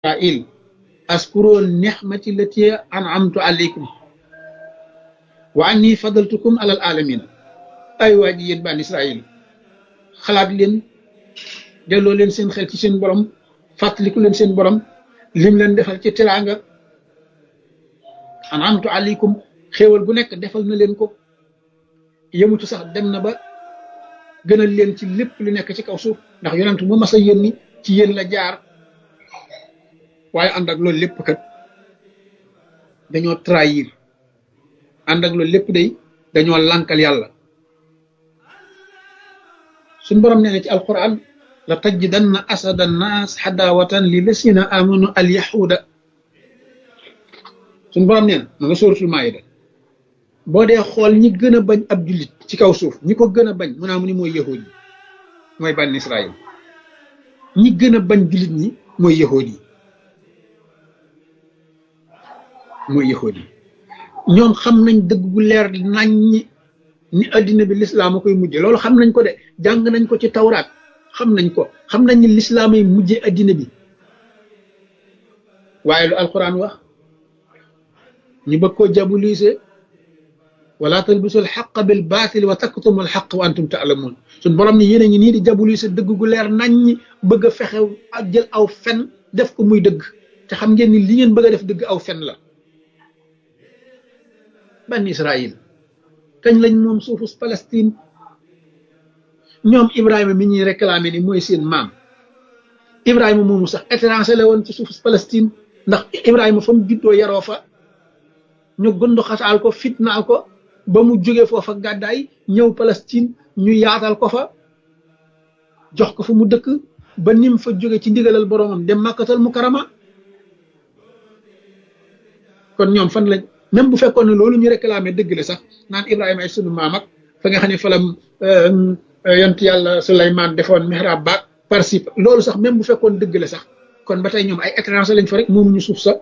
israil askuro nixmati lati an'amtu alaykum wa anni fadaltukum alal alamin ay waa ji yéen bani israil xalaat leen delloo leen seen xel ci seen borom fàttaliku leen seen borom lim leen defal ci teraanga an'amtu alaykum xéewal bu nekk defal na leen ko yemutu sax dem na ba gënal leen ci lépp lu nekk ci kaw suuf ndax yonent mu mas a yónni ci yéen la jaar waaye ànd ak loolu lépp kat dañoo trahir ànd ak loolu lépp day dañoo lànkal yàlla suñ borom nee na ci alquran la tajjidanna asada nnaas xadaawatan li lasina amanu al yahuda suñ borom nee na ma nga sóoratul maayida boo dee xool ñi gën a bañ ab jullit ci kaw suuf ñi ko gën a bañ mu naa mu ni mooy yahud yi mooy bànn israil ñi gën a bañ jullit ñi mooy yahud yi mooy yahud yi ñoom xam nañ dëgg bu leer nañ ñi ni addina bi lislaam a koy mujje loolu xam nañ ko de jàng nañ ko ci tawraat xam nañ ko xam nañ ni lislaam ay mujje addina bi waaye lu alquran wax ñu bëgg koo jabulise wala talbisu alxaq bil baatil wa taktumu alxaq wa antum taalamuun suñ borom ni yéen a ngi nii di jabulise dëgg gu leer nañ ñi bëgg a fexe ak jël aw fen def ko muy dëgg te xam ngeen ni li ngeen bëgg a def dëgg aw fen la ban Israël kañ lañ moom suufus Palestine ñoom Ibrahima mi ñuy réclamé ni mooy seen maam Ibrahima moomu sax étranger la woon ci suufus Palestine ndax Ibrahima fa mu juddoo yaroo fa ñu gundu xasaal ko fitnaal ko ba mu jóge foofa gàddaay ñëw Palestine ñu yaatal ko fa jox ko fa mu dëkk ba nim fa jóge ci ndigalal boroomam dem màkkatal mu karama kon ñoom fan lañ même bu fekkoon ne loolu ñu réclamé dëgg la sax naan Ibrahima ay sunu maam ak fa nga xam ne fa la yont yàlla Suleymaan defoon mihrab baak participe loolu sax même bu fekkoon dëgg la sax kon ba tey ñoom ay étranger lañ fa rek moomuñu suuf sax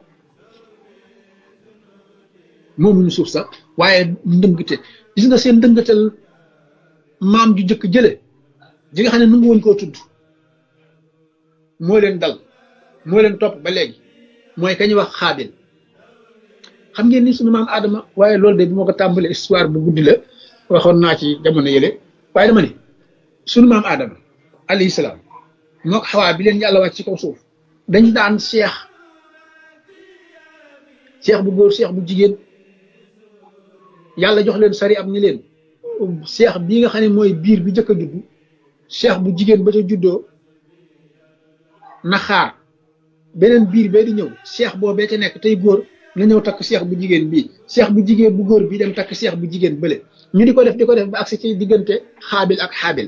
moomuñu suuf sax waaye ndëngte gis nga seen ndëngatal maam ju jëkk jële ji nga xam ne nu ngi woon koo tudd moo leen dal moo leen topp ba léegi mooy kañuy wax xaabil xam ngeen ni sunu maam Adama waaye loolu de bi moo ko tàmbalee histoire bu guddi la waxoon naa ci jamono yële waaye dama ne sunu maam Adama alayhi salaam moo ko xawaa bi leen yàlla wàcc ci kaw suuf dañ daan seex seex bu góor seex bu jigéen yàlla jox leen sari am ni leen seex bii nga xam ne mooy biir bi njëkk a judd seex bu jigéen ba ca juddoo na xaar beneen biir bee di ñëw seex boobee ca nekk tey góor na ñëw takk seex bu jigéen bii seex bu jigéen bu góor bi dem takk seex bu jigéen bële ñu di ko def di ko def ba agsi ci diggante xaabil ak xaabil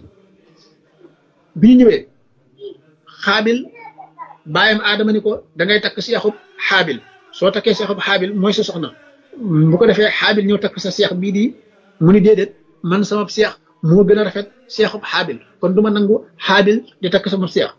bi ñu ñëwee xaabil bàyyam aadama ni ko da ngay takk seexub xaabil soo takkee seexub xaabil mooy sa soxna bu ko defee xaabil ñëw takk sa seex bii di mu ni déedéet man sama seex moo gën a rafet seexub xaabil kon du ma nangu xaabil di takk sama seex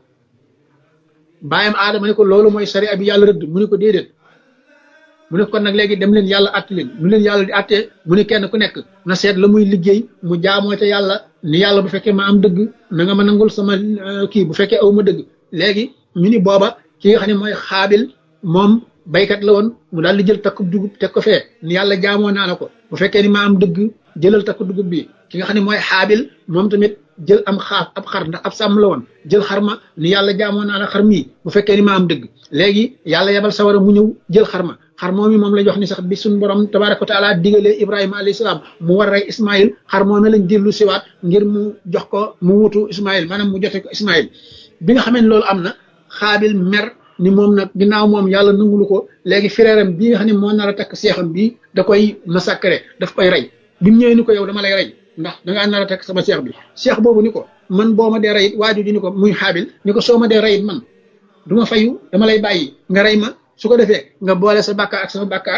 bàyyam aadama ni ko loolu mooy sariya bi yàlla rëdd mu ni ko déedéet mu ne kon nag léegi dem leen yàlla àtte leen nu leen yàlla di àttee mu ne kenn ku nekk na seet la muy liggéey mu jaamoo te yàlla ni yàlla bu fekkee ma am dëgg na nga ma nangul sama kii bu fekkee aw ma dëgg léegi ñu ni booba ki nga xam ne mooy xaabil moom baykat la woon mu daal di jël takkub dugub teg ko fee ni yàlla jaamoo naa la ko bu fekkee ni ma am dëgg jëlal takku dugub bi ki nga xam ne mooy xaabil moom tamit jël am xaaf ab xar ndax ab sàmm la woon jël xar ma ni yàlla jaamoo naa la xar mii bu fekkee ni ma am dëgg léegi yàlla yebal sawara mu ñëw jël xar ma xar moom moom la jox ni sax bi suñ borom tabaraka wa taala digalee ibrahima alayhi salaam mu war a rey ismail xar moom lañ dellu siwaat ngir mu jox ko mu wutu ismail maanaam mu jote ko ismail bi nga xamee ne loolu am na xaabil mer ni moom nag ginnaaw moom yàlla nangulu ko léegi frèram bii nga xam ne moo nar a takk seexam bii da koy massacré daf koy rey bi mu ñëwee ni ko yow dama lay rey ndax dangaa nar a takk sama seex bi seex boobu ni ko man boo ma dee reyit waaju ji ni ko muy xaabil ni ko soo ma dee reyit man du ma fayu dama lay bàyyi nga rey ma su ko defee nga boole sa bàkkaar ak sama bàkkaar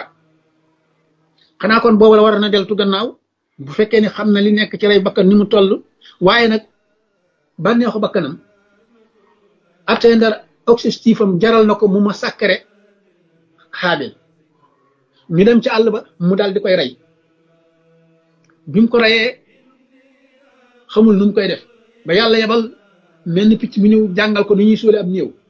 xanaa kon boobu la war na deltu gannaaw bu fekkee ni xam na li nekk ci rey bakkan ni mu toll waaye nag bànneexu bakkanam atteindre objectif am jaral na ko mu ma sàkkare xaabil ñu dem ci àll ba mu daal di koy rey bi mu ko reyee xamul nu mu koy def ba yàlla yebal mel ni picc mi ñëw jàngal ko ni ñuy suule ab néew